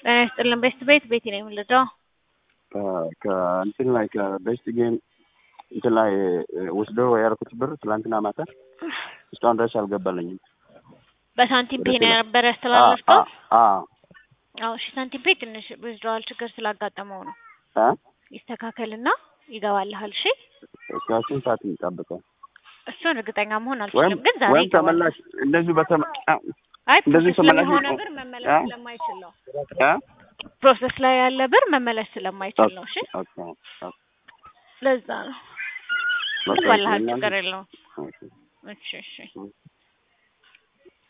ጤና ይስጥልን ቤስት ቤት ቤቴ ነው የምልደው ከእንትን ላይ ከቤስት ጌም እንትን ላይ ወስዶ ያልኩት ብር ትላንትና ማታ እስካሁን ድረስ አልገባልኝም። በሳንቲም ፔ ነው የነበረ ያስተላለፍከው? አዎ አዎ እሺ፣ ሳንቲም ፔ ትንሽ ዊዝድሮዋል ችግር ስላጋጠመው ነው። እ ይስተካከልና ይገባልሃል። እሺ እስካሁን ሰዓት እንጠብቀው እሱን እርግጠኛ መሆን ወይም አልችልም፣ ግን ዛሬ ወይም ይገባል። ተመላሽ እንደዚሁ በተመ አይ እንደዚህ ፕሮሰስ ተመላሽ ስለሆነ ነው። ብር መመለስ እ? ስለማይችል ነው። እ? ፕሮሰስ ላይ ያለ ብር መመለስ ስለማይችል ነው። እሺ ኦኬ ኦኬ ለዛ ነው። በቃ ይገባልሃል፣ እናንተ- ችግር የለውም። ኦኬ። እሺ እሺ